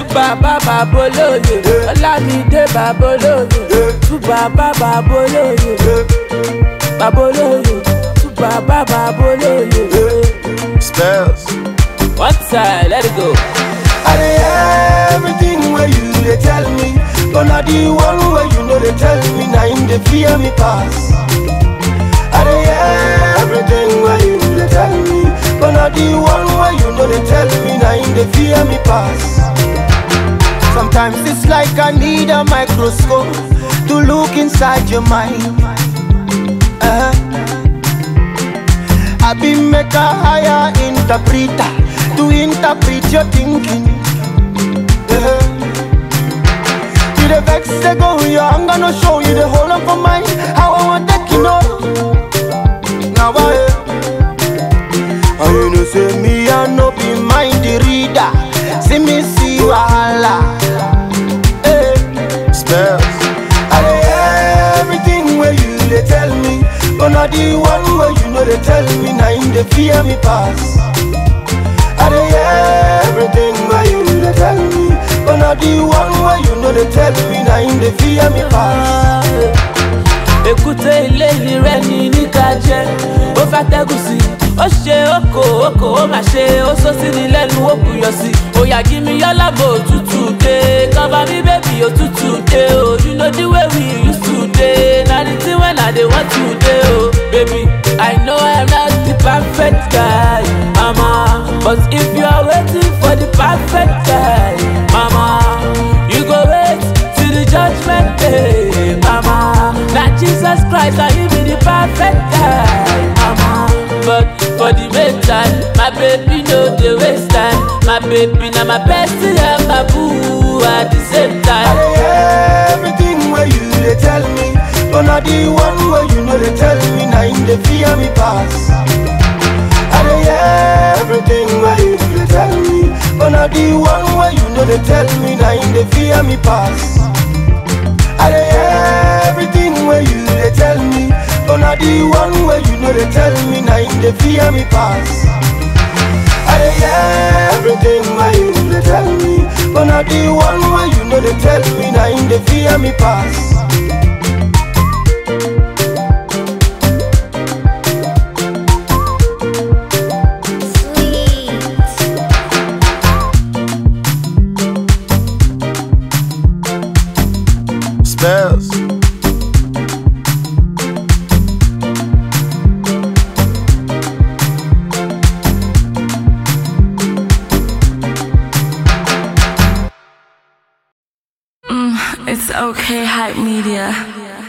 bàbá bàbá olóye ọlámídé bàbá olóye tú bàbá bàbá olóye bàbá olóye tú bàbá bàbá olóye. Spells. one time let it go. I dey hear everything where you dey tell me, but na the one where you know they tell me, na him dey fear me pass. I dey hear everything where you dey tell me, but na the one where you know they tell me, na him dey fear me pass. Sometimes it's like I need a microscope to look inside your mind. Uh-huh. I be make a higher interpreter to interpret your thinking. Yeah. You the vex they go your I'm gonna show you the whole of my mind. How I want take you know. Now I and you know say me I no be mind the reader. See me see wahala. Hey. Spells. I dey hear everything where you dey tell me, but na the one where you know they tell me, na him dey fear me pass. I dey hear everything where you dey tell me, but na the one where you know they tell me, na him dey fear me pass. èkúté ilé rẹ ní níka jẹ ó fẹ́ tẹ́gùn sí ó ṣe oko oko ó mà ṣe ó sọ sí ni lẹ́nu ó buyọ̀ sí òyà kí mi yálàbò òtútù dé cover me baby òtútù dé o you know the way we used to dey na the thing when i dey want to dey o baby i know i'm not the perfect guy mama but if you are waiting for the perfect guy mama you go wait till the judgment day mama na jesus christ na him be the perfect guy mama but for the meantime my baby no dey waste time my baby na my bestie and my boo at the same I time. dey hear everything where you dey tell me, but na the one where you know they tell me, na him dey fear me pass. I dey hear everything where you dey tell me, but na the one where you know they tell me, na him dey fear me pass. I dey hear everything where you dey tell me, but na the one where you know they tell me, na him dey fear me pass. I dey hear everything where you dey tell me, but na the one where you know they tell me, na him dey fear me pass. Spells. It's okay, hype media.